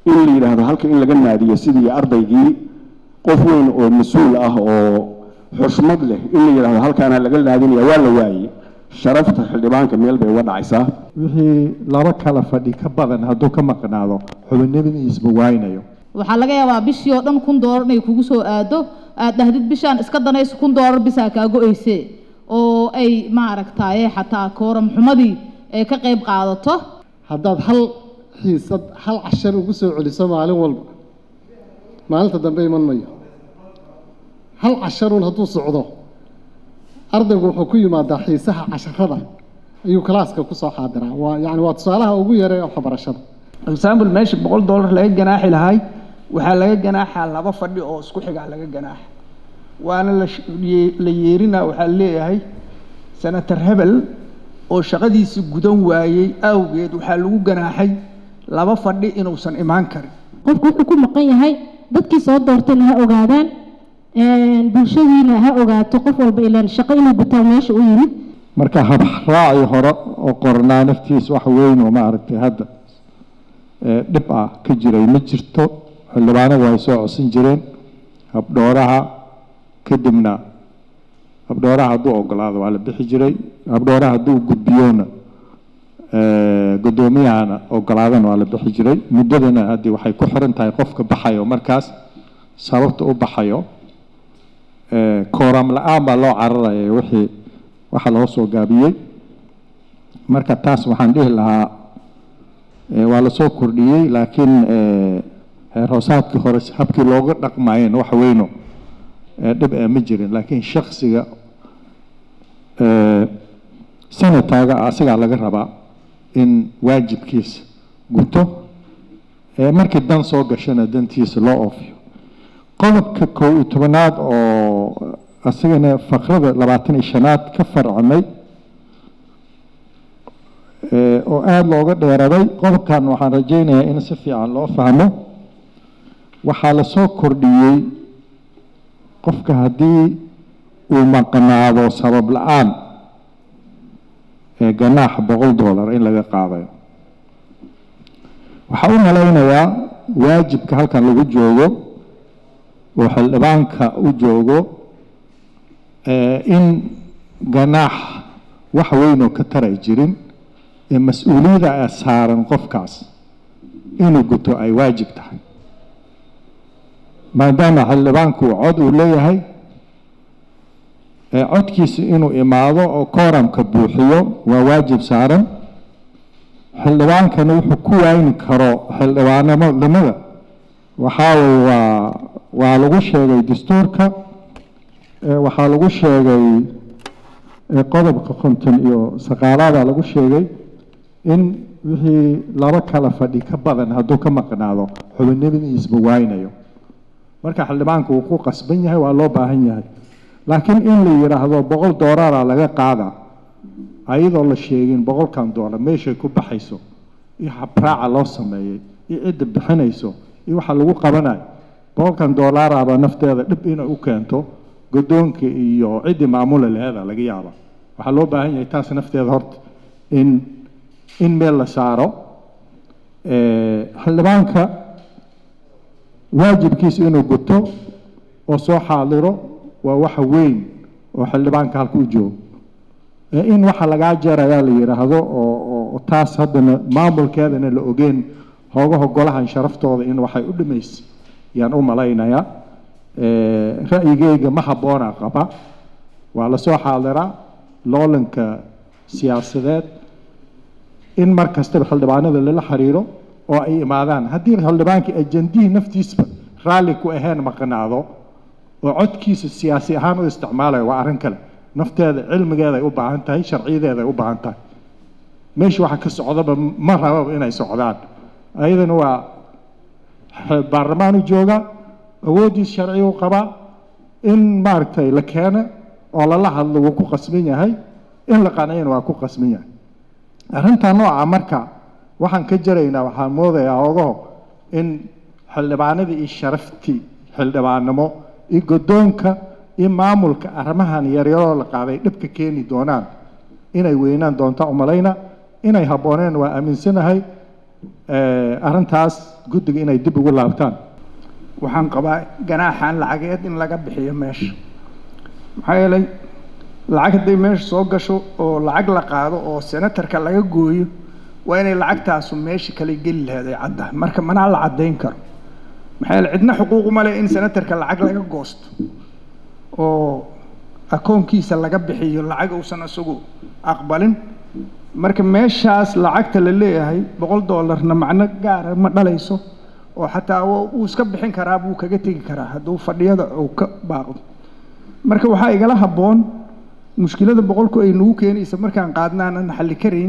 in la yidhaahdo halka in laga naadiyo sidii ardaygii qof weyn oo mas-uul ah oo xushmad leh in la yidhaahdo halkaana laga naadinaya waa la waayey sharafta xildhibaanka meel bay uga dhacaysaa wixii laba kala fadhi ka badan hadduu ka maqnaado xubinimadiisba waaynayo waxaa laga yaabaa bishii oo dhan kun doolar inay kugu soo aado aad dhahdid bishaan iska danayso kun doolar bisaa kaa go-eyse oo ay maaragtaye xataa kooram xumadii ay ka qayb qaadato haddaad hal xiisad hal cashar ugu soo celiso maalin walba maalinta dambe iman mayo hal casharuun hadduu socdo ardaygu wuxuu ku yimaadaa xiisaha casharada ayuu kalaaska kusoo xaadiraa waa yani waa tusaalaha ugu yare ee waxbarashada example meesha boqol dollar laga ganaaxi lahay waxaa laga ganaaxaa laba fadhi oo isku xigaa laga ganaaxa waana la sh- ye- la yeerinaa waxaa leeyahay senator hebel oo shaqadiisi gudan waayey awgeed waxaa lagu ganaaxay laba fadhi inuusan imaan karin qofku wuxuu ku maqan yahay dadkii soo doortayna ha ogaadaan een, bulshadiina ha ogaato qof walba ilaan shaqo inuu gutaa meesha u yimid marka habraaci hore oo qornaa naftiis wax weyn oo maaragtay hadda ee, dhib ah ka jiray ma jirto xildhibaanadu ay soo codsan jireen habdhooraha kadibna habdhooraha hadduu ogolaado waa la bixi jiray habdhooraha hadduu gudbiyona ee, guddoomiyahana ogolaadana waa la bixi jiray muddadana haddii waxay ku xiran tahay qofka baxayo markaas sababta u baxayo ee, kooram la-aan baa loo cararaya wixii waxa loo soo gaabiyey marka taas waxaan dhihi lahaa ee, waa lasoo kordhiyey laakiin ee, heer hoosaadkii hore habkii looga dhaqmayeen wax weyno ee, dhib ee ma jirin laakiin shaksiga ee, senataaga asigaa laga rabaa in waajibkiisa guto ee markii dan soo gashana dantiisa loo oofiyo qodobka kow iyo tobanaad oo asagana faqrada labaatan iyo shanaad ka farcamay ee, oo aada looga dheeraday qodobkan waxaan rajaynayaa in si fiican loo fahmo waxaa lasoo kordhiyey qofka haddii uu maqnaado sabab la-aan ee ganaaxa boqol dollar in laga qaadayo waxaa u malaynayaa waajibka halkan lagu joogo oo xildhibaanka u joogo ee, in ganaax wax weynoo ka taray jirin ee mas-uuliyadda ee saaran qofkaas inuu guto ay waajib tahay maadaama xildhibaanku uu cod uu leeyahay ee codkiisa inuu imaado oo kooramka buuxiyo waa waajib saaran xildhibaankana wuxuu ku waayni karo xildhibaanimada waxaa weye waa waa lagu sheegay dastuurka ee waxaa lagu sheegay ee qodobka konton iyo saqaalaada lagu sheegay in wixii laba kala fadhi ka badan hadduu ka maqnaado xubinimadiisba waaynayo marka xildhibaanku uu ku qasban yahay waa loo baahan yahay laakiin in la yidhaahdo boqol doollara laga qaada ayadoo la sheegin boqolkan doolar meeshay ku baxayso iyo habraaca loo sameeyey iyo cidda bixinayso iyo waxa lagu qabanayo boqolkan doollaraba nafteeda dhib inay u keento guddoonka iyo ciddii maamula laheeda laga yaaba waxaa loo baahan yahay taas nafteeda horta in in meel la saaro ee, xildhibaanka waajibkiisa inuu guto oo soo xaadiro waa waxa weyn oo xildhibaanka halka u joogo ee in waxa lagaa jeerayaa la yidhaahdo oo oo- oo taas haddana maamulkeedana la ogeen hoogaha golahan sharaftooda in waxay u dhimaysa yaan u malaynayaa Ee, ra'yigeyga ma habboona qaba waa lasoo xaadiraa loolanka siyaasadeed in mar kastaba xildhibaanada lala xiriiro oo ay imaadaan haddii xildhibaankii ajandihii naftiisba raalli ku ahayn maqnaado oo codkiisa siyaasi ahaan u isticmaalayo waa arrin kale nafteeda cilmigeeday u baahan tahay sharciyadeeday u baahan tahay meesha waxa ka socdaba ma rababa inay socdaan ayadana waa x- baarlamaanu jooga awooddiis sharcigu qabaa in maaragtay la keeno oo lala hadlo wuu ku qasban yahay in la qanciyana waa ku qasban yahay arrintaa nooca marka waxaan ka jaraynaa waxaan moodayaa ogaho in xildhibaanadii iyo sharaftii xildhibaannimo iyo guddoonka iyo maamulka arrimahan yaryaroo la qaaday dhibka keeni doonaan inay weynaan doonta umalayna inay habbooneen waa aaminsanahay Eh, arrintaas guddiga inay dib ugu laabtaan waxaan qabaa ganaaxan lacageed in laga bixiyo meesha maxaa yeelay lacag hadday meesha soo gasho oo lacag la qaado oo senatarka laga gooyo waa inay lacagtaasu meesha kale geli lahayd ay caddahay marka manaa la caddayn karo maxaa yeele cidna xuquuquma leh in senatarka lacag laga goosto oo akoonkiisa laga bixiyo lacag uusan isagu aqbalin marka meeshaas lacagta la leeyahay boqol doolarna macno gaara ma dhalayso oo xataa wuu iska bixin karaa buu kaga tegi karaa hadduu fadhiyada uu ka baaqdo marka waxaa igala habboon mushkilada boqolku ay nagu keenaysa markaan qaadna aanan xalli karayn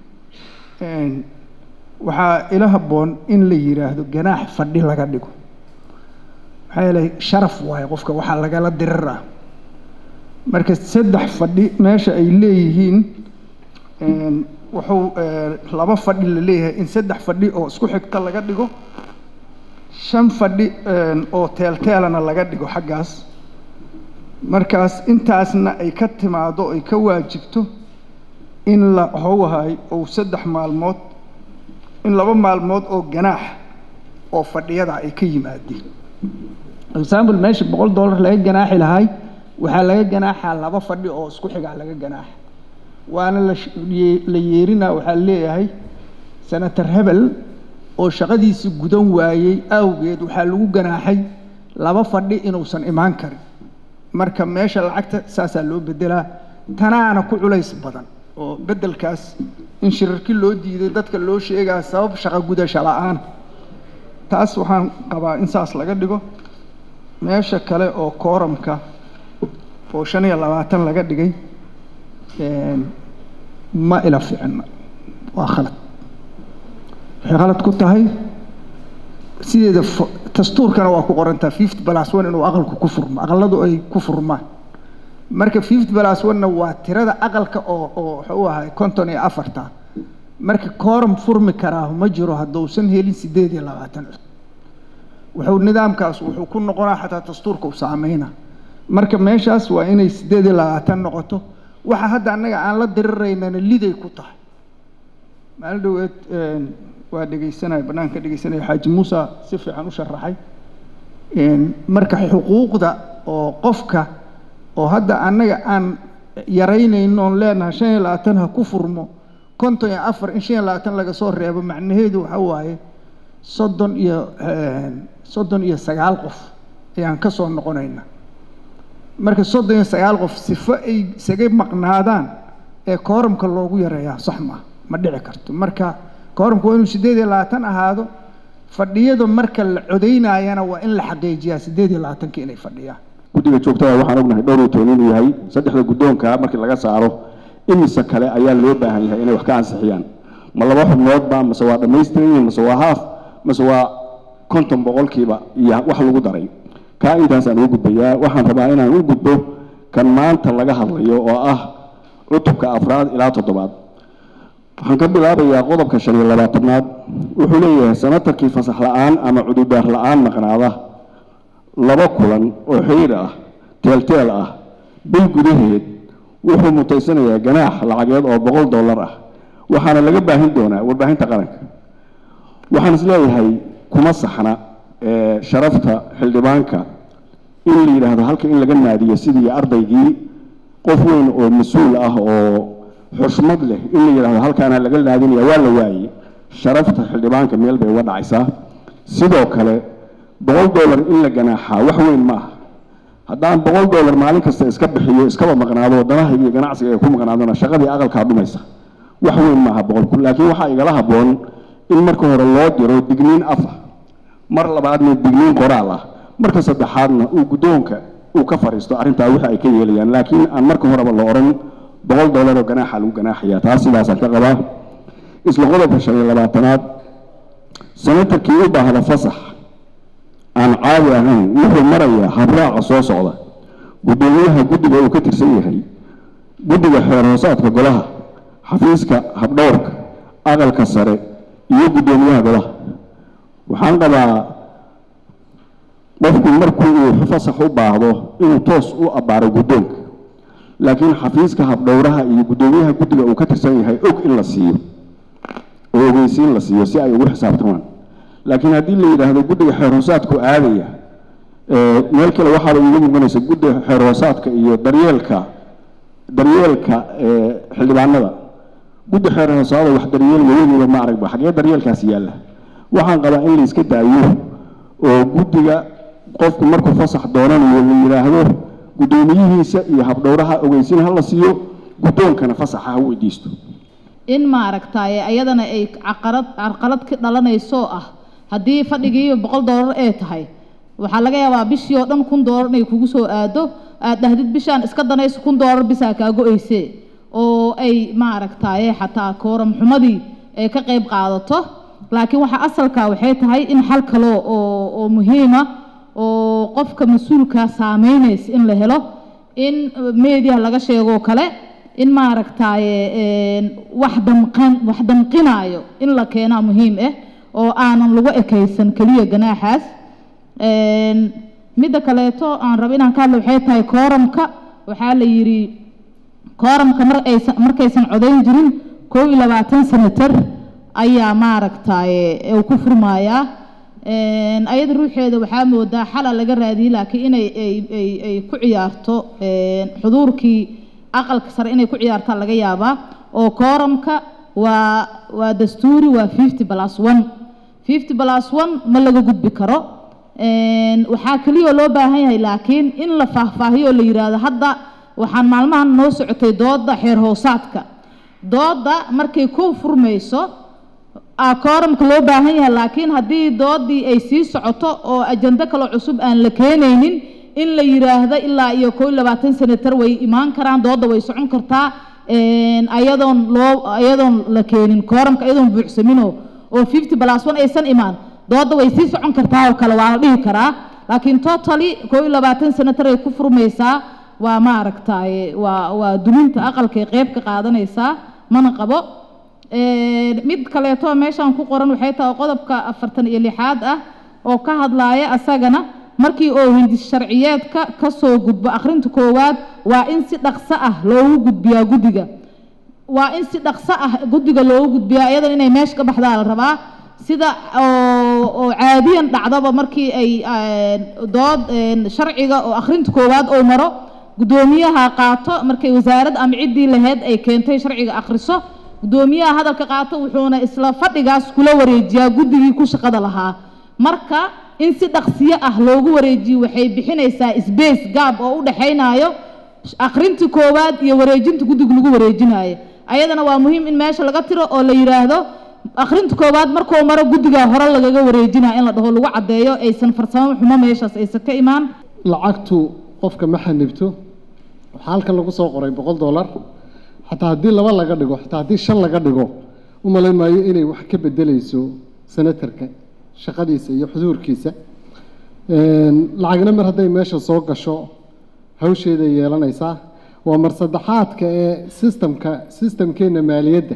waxaa ila habboon in la yidhaahdo ganaax fadhi laga dhigo maxaa yeelay sharaf waaye qofka waxaa lagala dirir ah marka saddex fadhi meesha ay leeyihiin wuxuu laba fadhi la leeyahay in saddex fadhi oo isku xigta laga dhigo shan fadhi oo teelteelana laga dhigo xaggaas markaas intaasna ay ka timaado ay ka waajibto in la howhay ou saddex maalmood in laba maalmood oo ganaax oo fadhiyada ay ka yimaadeen example meesha boqol dollar laga ganaaxi lahay waxaa laga ganaaxaa laba fadhi oo isku xigaa laga ganaaxa waana la yeerinaa waxaa leeyahay senator hebel oo shaqadiisi gudan waayey awgeed waxaa lagu ganaaxay laba fadhi inuusan imaan karin marka meesha lacagta saasaa loo bedelaa tanaana ku culays badan oo beddelkaas in shirarki loo diiday dadka loo sheegaa sabab shaqo gudasho la-aan taas waxaan qabaa in saas laga dhigo meesha kale oo kooramka oo shan iyo labaatan laga dhigay ma ila fiicna waa khalad waxay khalad ku tahay sideeda dastuurkana waa ku qorantaa fifty plus one inuu aqalku ku furmo aqaladu ay ku furmaan marka fifty plus one-na waa tirada aqalka oo oo wuxuu ahay konton iyo afarta marka kooram furmi karaa ma jiro hadduusan helin sideed iyo labaatan cod wuxuu nidaamkaas wuxuu ku noqonaa xataa dastuurka u saameyna marka meeshaas waa inay sideed iyo labaatan noqoto waxa hadda annaga aan la diriraynana liday ku tahay maalin dhoweed waa dhegaysanaya bannaanka dhegaysanaya xaaji muusa si fiican u sharaxay marka xuquuqda oo qofka oo hadda annaga aan yaraynayno oon leenahay shan iyo labaatan ha ku furmo konton iyo afar in shan iyo labaatan laga soo reebo macnaheedu waxa waaye soddon iyo soddon iyo sagaal qof ayaan ka soo noqonayna marka soddon iyo sagaal qof sifo ay isaga maqnaadaan ee kooramka loogu yareeyaa sax maa ma dhici karto marka kooramka waa inuu siddeed iyo labaatan ahaado fadhiyada marka la codaynayana waa in la xaqiijiyaa siddeed iyo labaatanka inay fadhiyaan guddiga joogtada waxaan ognahay dhowr iyo toban inuu yahay saddexda guddoonka markii laga saaro imise kale ayaa loo baahan yahay inay wax ka ansixiyaan ma laba xubnoodba mase waa dhammaystiran yihiin mase waa haaf mase waa konton boqolkiiba iyo wax lagu daray kaa intaasaan ugu gudbayaa waxaan rabaa inaan u gudbo kan maanta laga hadlayo oo ah cutubka afraad ilaa toddobaad waxaan ka bilaabayaa qodobka shan iyo labaatanaad wuxuu leeyahay sanatarkii fasax la-aan ama cududaar la-aan maqnaada laba kulan oo xiriir ah teelteel ah bil gudaheed wuxuu mutaysanayaa ganaax lacageed oo boqol dollar ah waxaana laga baahin doonaa warbaahinta qaranka waxaan is leeyahay kuma saxna sharafta xildhibaanka in la yidhaahdo halka in laga naadiyo sidii ardaygii qof weyn oo mas-uul ah oo xushmad leh in la yidhaahdo halkaana laga naadinaya waa la waayey sharafta xildhibaanka meel bay uga dhacaysaa sidoo kale boqol dollar in la ganaaxaa wax weyn ma aha haddaan boqol dollar maalin kasta iska bixiyo iskaba maqnaado waddanahayga iyo ganacsiga ay ku maqnaadona shaqadii aqalkaa dhumaysa wax weyn maaha boqolku laakiin waxaa igala habboon in marka hore loo diro digniin afa mar labaadna digniin qoraal ah marka saddexaadna uu guddoonka uu ka fadhiisto arrintaa wixii ay ka yeelayaan laakiin aan marka horeba la odhan boqol dollar oo ganaaxa lagu ganaaxaya taas sidaasaan ka qabaa isla qodobka shan iyo labaatanaad sanatarkii u baahda fasax aan caadi ahayn wuxuu marayaa habraaca soo socda guddoomiyaha guddiga uu ka tirsan yahay guddiga xeer hoosaadka golaha xafiiska habdhowrka aqalka sare iyo guddoomiyaha golaha waxaan qabaa qofku markuu uu fasax u baahdo inuu toos u abbaaro guddoonka laakiin xafiiska habdhowraha iyo guddoomiyaha guddiga uu ka tirsan yahay og in la siiyo oo ogeysiin la siiyo si ay ugu xisaabtamaan laakiin haddii la yidhaahdo guddiga xeer hoosaadku aadaya ee, meel kale waxaaba iiga muuqanaysa guddiga xeer hoosaadka iyo daryeelka daryeelka ee, xildhibaanada guddi xeer hoosaada wax daryeel weligiiba ma aragba xagee daryeelkaasi yaalla waxaan qabaa in la iska daayo oo guddiga qofku markuu fasax doonanayo la yidhaahdo guddoomiyihiisa iyo habdhowraha ogeysin ha la siiyo guddoonkana fasaxa ha weydiisto in maaragtaaye ayadana ay caqarad carqalad ka dhalanayso ah haddii fadhigii boqol doolar ee tahay waxaa laga yaabaa bishii oo dhan kun doolar inay kugu soo aado aad dhahdid bishaan iska danayso kun doolar bisaa kaa go-eyse oo ay maaragtaaye xataa kooram xumadii ay ka qayb qaadato laakiin waxa asalka waxay tahay in xal kale oo oo muhiima oo qofka mas-uulka saameynaysa in la helo in meediya laga sheegoo kale in maaragtaaye een, wax damqan wax damqinaayo in la keenaa muhiim ah oo aanan lagu ekaysan keliya ganaaxaas Een, midda kaleeto aan rabo inaan ka hadlo waxay tahay kooramka waxaa la yidhi kooramka mar aysan markaysan codayn jirin koob iyo labaatan senatar ayaa maaragtaaye uu ku furmayaa Een, ayada ruuxeeda waxaa moodaa xala laga raadiyey laakiin inay ay ay ay ku ciyaarto een, xuduurkii aqalka sare inay ku ciyaartaan laga yaabaa oo kooramka waa waa dastuuri waa fifty plus one fifty plus one ma laga gudbi karo Een, waxaa keliya loo baahan yahay laakiin in la faahfaahiyo oo la yidhaahdo hadda waxaan maalmahan noo socotay dooda xeer hoosaadka dooda markay ku furmayso aa kooramka loo baahan yahay laakiin haddii doodii ay sii socoto oo ajando kale cusub aan la keenaynin in la yidhaahdo ilaa iyo koo iyo labaatan senatar way imaan karaan dooda way socon kartaa een, ayadoon loo ayadoon la keenin kooramka ayadoon buuxsaminoo oo fifty plus one aysan imaan dooda way sii socon kartaa oo kale waa la dhihi karaa laakiin totally koo iyo labaatan senatar ay ku furmaysaa waa maaragtaaye waa waa duminta aqalkay qeyb ka qaadanaysaa mana qabo Een, mid kaleeto meeshaan ku qoran waxay tahay qodobka afartan iyo lixaad ah oo ka hadlaaya asagana markii oo hindis sharciyeedka ka soo gudbo akhrinta koowaad waa in si dhaqso ah loogu gudbiyaa guddiga waa in si dhaqso ah guddiga loogu gudbiyaa iyadan inay meesha ka baxdaa la rabaa sida oo oo caadiyan dhacdaba markii ay een, dood een, sharciga oo akhrinta koowaad oo maro guddoomiyaha qaato markay wasaaradda ama ciddii lahayd ay keentay sharciga akhriso guddoomiyaha hadalka qaato wuxuuna isla fadhigaas kula wareejiyaa guddigii ku shaqada lahaa marka in si dhaqsiyo ah loogu wareejiyo waxay bixinaysaa space gaab oo u dhexaynayo akhrinta koowaad iyo wareejinta guddiga lagu wareejinayo ayadana waa muhiim in meesha laga tiro oo la yidhaahdo akhrinta koowaad markuu maro guddiga hore lagaga wareejinaya in la dhaho lagu caddeeyo aysan farsamo xumo meeshaas aysan ka imaan lacagtu qofka ma xanibto waxaa halkan lagu soo qoray boqol dollar xataa haddii laba laga dhigo xataa haddii shan laga dhigo u malayn maayo inay wax ka bedelayso senatarka shaqadiisa iyo xuduurkiisa Een, lacagna mar hadday meesha soo gasho hawsheeday yeelanaysaa waa mar saddexaadka ee sistamka sistamkeena maaliyadda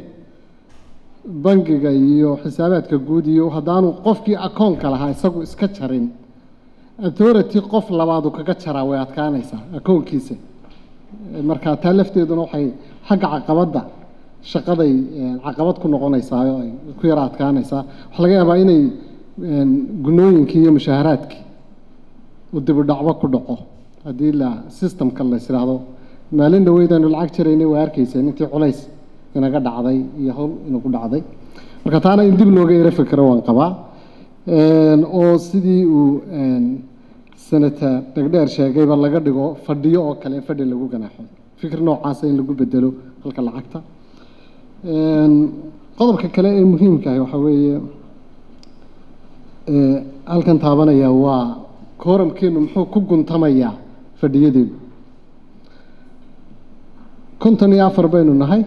bangiga iyo xisaabaadka guud iyo haddaanu qofkii akoonka lahaa isagu iska jarin authority qof labaadu kaga jaraa way adkaanaysaa akoonkiisa marka taa lafteeduna waxay xagga caqabadda shaqaday eh, caqabad ku noqonaysaa oo ay ku yara adkaanaysaa waxaa laga yaabaa inay een, gunooyinkii iyo mushaaharaadkii uu dib u dhacbo ku dhaco haddii la systemka la isdhaahdo maalin dhaweydaanu lacag jiraynay waa arkayseen intii culays inaga dhacday iyo hawl inagu dhacday marka taana in dib looga yaro fikro waan qabaa Een, oo sidii uu een, senator dhegdheer sheegayba laga dhigo fadhiyo oo kale in fadhi lagu ganaaxo fikir noocaasa in lagu bedelo halka lacagta Een, qodobka kale ee muhiimka ah waxaa weeye ee, halkan taabanaya waa kooramkeenu muxuu ku guntamayaa fadhiyadeenu konton iyo afar baynu nahay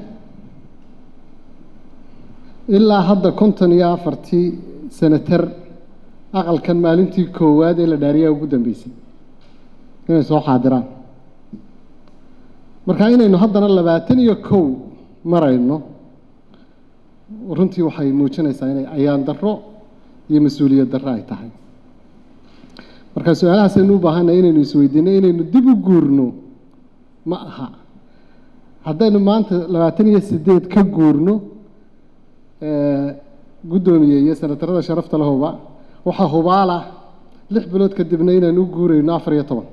ilaa hadda konton iyo afartii senatar aqalkan maalintii koowaad ee la dhaariyaa ugu dambeysay inay soo xaadiraan marka inaynu haddana labaatan iyo kow marayno runtii waxay muujinaysaa inay ayaan darro iyo mas-uuliyad darro ay tahay marka su-aalahaasaynu u baahannahay inaynu isweydiino inaynu dib u guurno ma aha haddaynu maanta labaatan iyo sideed ka guurno ee, guddoomiye iyo senatarada sharafta lahoba waxaa hubaal ah lix bilood kadibna inaan u guurayno afar iyo toban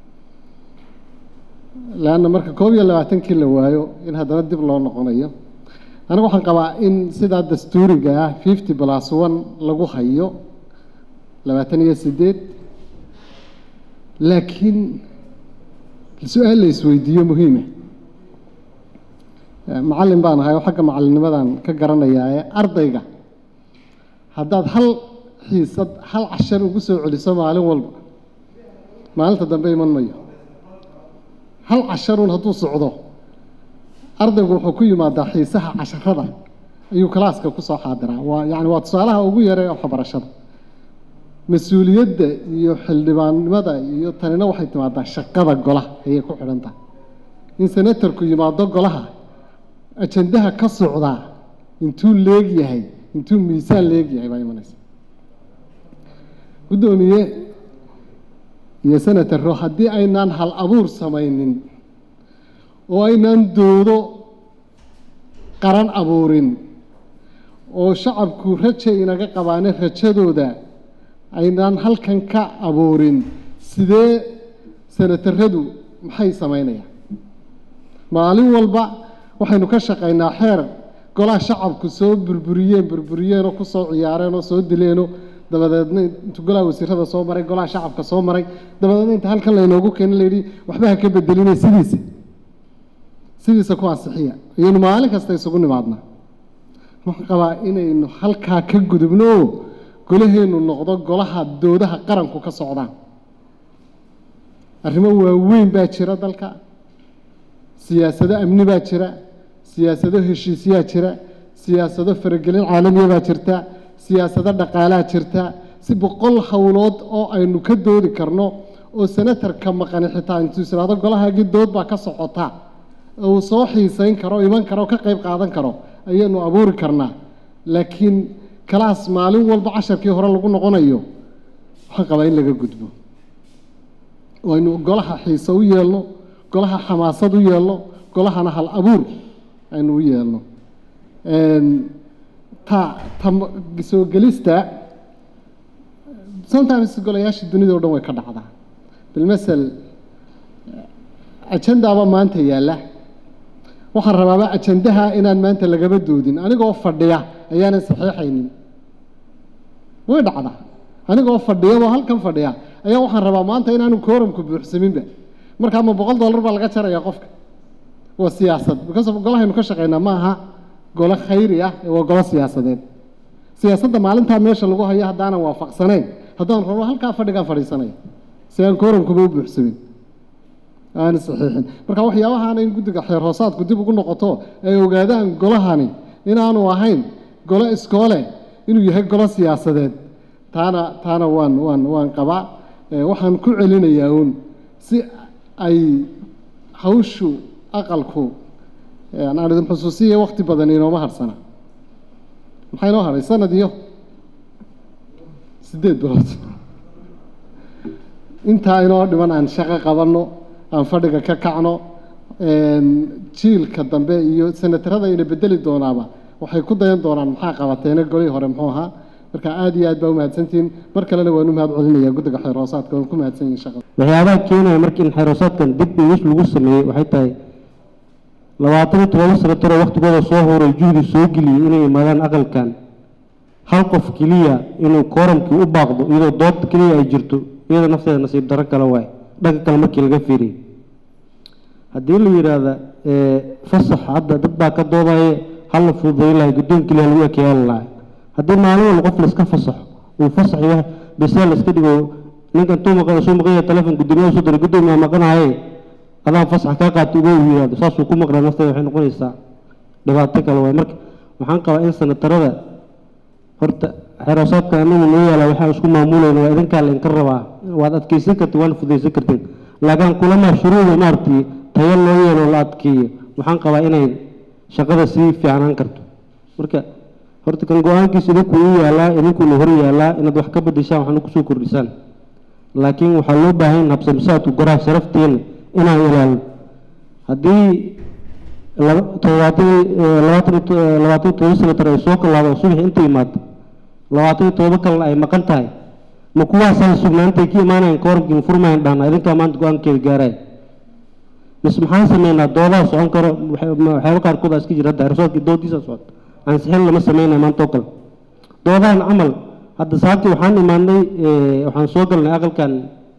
leanna marka koob iyo labaatankii la waayo in haddana dib loo noqonayo anigu waxaan qabaa in sidaa dastuuriga ah fifty plus one lagu hayo labaatan iyo sideed laakiin su-aal la isweydiiyo muhiima macallin baan ahay oo xagga macalinimadan ka garanayaa ee ardayga haddaad hal xiisad hal cashar ugu soo celiso maalin walba maalinta dambe iman mayo hal casharuun hadduu socdo ardaygu wuxuu ku yimaadaa xiisaha casharada ayuu kalaaska ku soo xaadiraa waa yacni waa tusaalaha ugu yaree waxbarashada mas-uuliyadda iyo xildhibaannimada iyo tanina waxay timaadaa shaqada golaha ayay ku xidhan tahay in senatarku yimaado golaha ajandaha ka socdaa intuu leeg yahay intuu miisaan leeg yahay baa imanaysa guddoomiye iyo senataro haddii aynaan hal abuur samaynin oo aynaan doodo qaran abuurin oo shacabku raja inaga qabaane rajadooda aynaan halkan ka abuurin sidee senataradu maxay samaynayaan maalin walba waxaynu ka shaqaynaa xeer golaha shacabku soo burburiyeen burburiyeenoo ku soo ciyaareen oo soo dileenoo dabadeedna intu golaha wasiirada soo maray golaha shacabka soo maray dabadeedna inta halkan laynoogu keena layidhi waxba ha ka bedelinay sidiisa sidiisa ku ansixiya ayaynu maalin kasta isugu nimaadnaa waxaan qabaa inaynu halkaa ka gudubno oo golaheennu noqdo golaha doodaha qaranku ka socdaan arrimo waaweyn baa jira dalka siyaasado amni baa jira siyaasado heshiisyaa jira siyaasado faragelin caalamiya baa jirta siyaasado dhaqaalaa jirta si boqol howlood oo aynu ka doodi karno oo senatarka maqani xitaa intuu isiraado golahaagii dood baa ka socota uu soo xiisayn karo iman karo ka qayb qaadan karo ayaynu abuuri karnaa laakiin kalaas maalin walba casharkii hore lagu noqonayo waxaan qabaa in laga gudbo oo aynu golaha xiise u yeelno golaha xamaasad u yeelno golahana hal abuur aynu u yeelno ta ta soo gelista sometimes golayaasha dunida o dhan way ka dhacdaa bilmasel ajandaaba maanta yaalla waxaan rabaaba ajandaha inaan maanta lagaba doodin anigoo fadhiya ayaanan saxiixaynin way dhacdaa anigoo fadhiyaboo halkan fadhiya ayaa waxaan rabaa maanta inaanu kooramku buuxsaminba markaa ma boqol dollar baa laga jaraya qofka waa siyaasad because golahaynu ka shaqaynaa ma aha golo khayri ah ee waa golo siyaasadeed siyaasadda maalintaa meesha lagu hayo haddaanan waafaqsanayn haddaan rabo halkaa fadhigaan fadhiisanaya si aan kooramkuba u buuxsamin aan saxiixin marka waxyaabahaana in guddiga xeer hoosaadku dib ugu noqoto ay ogaadaan golahani inaanu ahayn golo iskoole inuu yahay golo siyaasadeed taana taana waan waan waan qabaa waxaan ku celinayaa uun si ay hawshu aqalku aan idin xusuusiya wakti badan inooma harsana maxaa inoo haray sanad iyo siddeed bilood intaa inoo dhiman aan shaqo qabanno aan fadhiga ka kacno jiilka dambe iyo senatarada ina bedeli doonaaba waxay ku dayan doonaan maxaa qabateena golihii hore muxuu ahaa marka aada iyo aad baa umahadsantihiin mar kalena waan u mahad celinaya guddiga xeeroosaadka waan ku mahadsan yihin shaqada waxyaabaha keenaya marka in xeeroosaadkan dib iwis lagu sameeyey waxay tahay labaatan iyo todoba sanataroo waktigooda soo horay juhdi soo geliyey inay imaadaan aqalkan hal qof keliya inuu kooramkii u baaqdo iyadoo dood keliya ay jirto iyadoo nafteeda nasiib darro kale waay dhanka kale markii laga fiiriyey haddii la yidhaahda fasax hadda dad baa ka doodaye hala fududayn lahay guddoon keliya lagu ekeyaali lahay haddii maalin walba qof laiska fasaxo uu fasax yahay bese laiska dhigo ninkan tuu maqan soo maqanya telefon guddoomiyaha soo diray guddoomiyaha maqanahaye adaa fasax kaa qaata uga yidhahdo saasuu ku maqnaa nafteeda waxay noqonaysaa dhibaato kale waay marka waxaan qabaa in sanatarada horta xeroosaadka anagu noo yaala waxaan isku maamulayna waa idinkaa la inka rabaa waad adkeysan kartiin waana fudaysan kartiin laakiin kulama shuruuda maaragtay tayo loo yeelo la adkeeyo waxaan qabaa inay shaqada sii fiicnaan karto marka horta kan go-aankiisa idinku u yaalaa idinkuna hor yaalaa inaad wax ka bedeshaan waxna kusoo kordhisaan laakiin waxaa loo baahan in habsamisaadku goraha sharafteena inaan ilaalno haddii todobaatan labaatan labaatan todoba sanatar ay soo kalaado subax inta yimaado labaatan iyo todoba kalena ay maqan tahay ma kuwaasaan sugnaantay ka imaanayan koorabkiin furmayan dhahna idinkaa maanta go-aankeeda gaaraya mise maxaan sameynaa doodaha socon karo waxyaaba qaarkood aa iska jira hadda xerosaadkii doodiisa socota ansixin lama sameynaya maanta oo kale doodahan camal hadda saabtii waxaan imaanay waxaan soo galnay aqalkan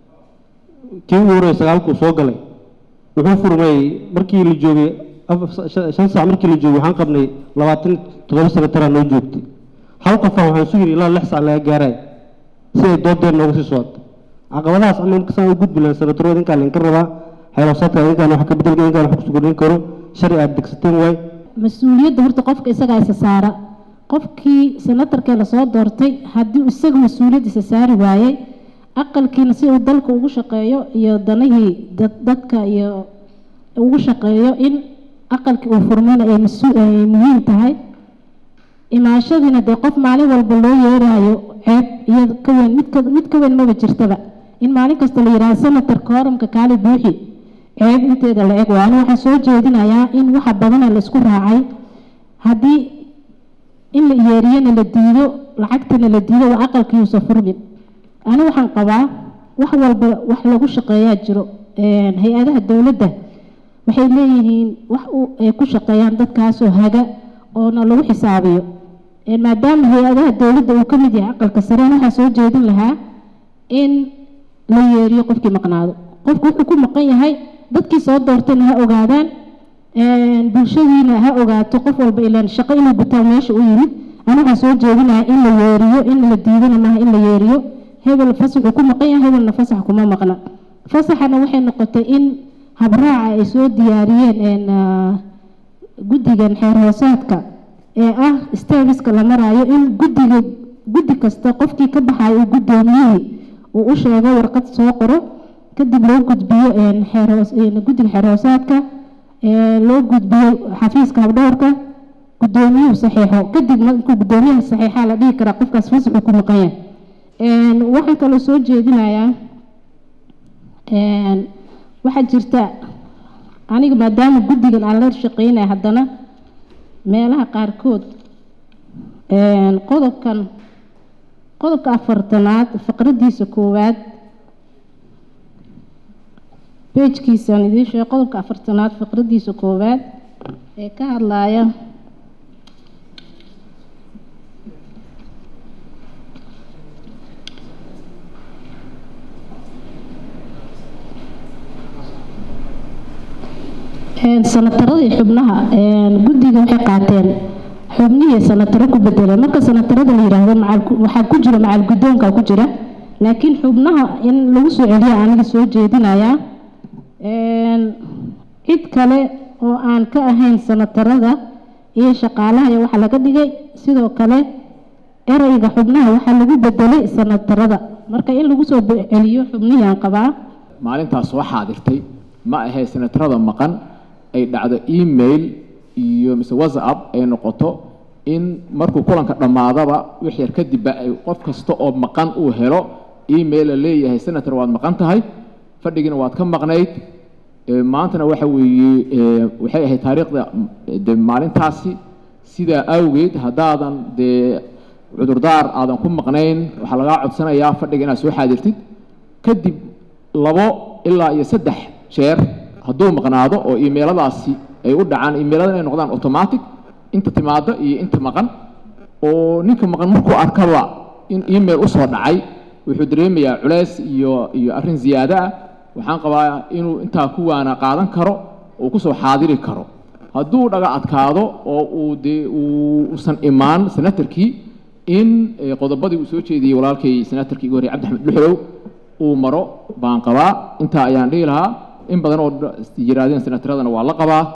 kii ugu horreya sagaalkuu soo galay wuxuu furmay markii la joogay shan saac markii la joogay waxaan qabnay labaatan toddoba sanataraa noo joogtay hal qofaan waxaan sugayay ilaa lix saac laga gaaraya si ay doodeen nooga sii socoto caqabadahaas ama inkasaan u gudbi lahayn sanataro idinkaa lainka rabaa xeeloosaadka idinkaan wax ka bedelka idinkaan wax kusoo kordhin karo sharci aad degsateen waay mas-uuliyadda horta qofka isagaa isa saara qofkii senatarkee lasoo doortay haddii isaga mas-uuliyad isa saari waayey aqalkiina si uu dalka ugu shaqeeyo iyo danihii dadka iyo ugu shaqeeyo in aqalkii uu furmana ay ay muhiim tahay imaashadiina dee qof maalin walba loo yeeraayo ceeb iyo ka weyn mid ka mid ka weyn maba jirtaba in maalin kasta la yidhaahdo senatar kooramka kaali buuxi ceeb inteeda la eg waana waxaa soo jeedinayaa in waxa badana la isku raacay haddii in la yeeriyana la diido lacagtana la diido waa aqalkiiusa furmin ani waxaan qabaa wax walba wax lagu shaqeeyaa jiro hay-adaha dowladda waxay leeyihiin wax ay ku shaqeeyaan dadkaasoo haga oona lagu xisaabiyo maadaama hay-adaha dowladda uu ka mid yahay aqalka sareen waxaa soo jeedin lahaa in la yeeriyo qofkii maqnaado qofku wuxuu ku maqan yahay dadkii soo doortayna ha ogaadaan bulshadiina ha ogaato qof walba ilaan shaqo inuu butaa meesha u yimid ani waxaa soo jeedinaha in la yeeriyo in la diidana maaha in la yeeriyo hebel fasaxuu ku maqan yahay hebelna fasax kuma maqna fasaxana waxay noqotay in habraaca ay soo diyaariyeen guddigan xeer hoosaadka ee ah stabiska la maraayo in guddiga guddi kasta qofkii ka baxayo uu guddoomiyihii uu u sheego warqad soo qoro kadib loo gudbiyo xeerhoos guddiga xeer hoosaadka loo gudbiyo xafiiska habdhowrka guddoomiyuhu saxiixo kadib markuu guddoomiyaha saxiixaa la dhihi karaa qofkaas fasaxuu ku maqan yahay waxaan kaloo soo jeedinayaa waxaa jirta aniga maadaama guddigan aan la shaqeynaya haddana meelaha qaarkood qodobkan qodobka afartanaad faqradiisa koowaad bejkiisaan idiin sheego qodobka afartanaad faqradiisa koowaad ee ka hadlaaya sanataradii xubnaha guddiga waxay qaateen xubnihii sanataro ku bedeleen marka sanatarada la yidhaahdo waxaa ku jira macal guddoonka ku jira laakiin xubnaha in lagu soo celiya aniga soo jeedinayaa cid kale oo aan ka ahayn sanatarada iyo shaqaalaha iyo waxaa laga dhigay sidoo kale ereyga xubnaha waxaa lagu bedelay sanatarada marka in lagu soo celiyo xubnihii aan qabaa maalintaas soo xaadirtay ma ahay sanatarada maqan ay dhacdo email iyo mise whatsapp ay noqoto in markuu kulanka dhammaadaba wix yar kadibba ay qof kasta oo maqan uu helo email la leeyahay senator waad maqan tahay fadhigiina waad ka maqnayd maantana waxa weeye waxay ahayd taariikhda de maalintaasi sidaa awgeed haddaadan dee cudurdaar aadan ku maqnayn waxaa lagaa codsanayaa fadhiga inaad soo xaadirtid kadib labo ilaa iyo saddex jeer hadduu maqnaado oo imeeladaasi ay u dhacaan imeelada inay noqdaan automatic inta timaado iyo inta maqan oo ninka maqan markuu arkaba in email usoo dhacay wuxuu dareemayaa culays iyo iyo arrin ziyaado ah waxaan qabaa inuu intaa ku waana qaadan karo uu kusoo xaadiri karo hadduu dhaga adkaado oo uu dee uusan imaan senatarkii in qodobadii uu soo jeediyey walaalkay senatarkii igu horrey cabdi axmed dhuxlow uu maro baan qabaa intaa ayaan dhihi lahaa in badan oo yiraahdeen senataradana waa la qabaa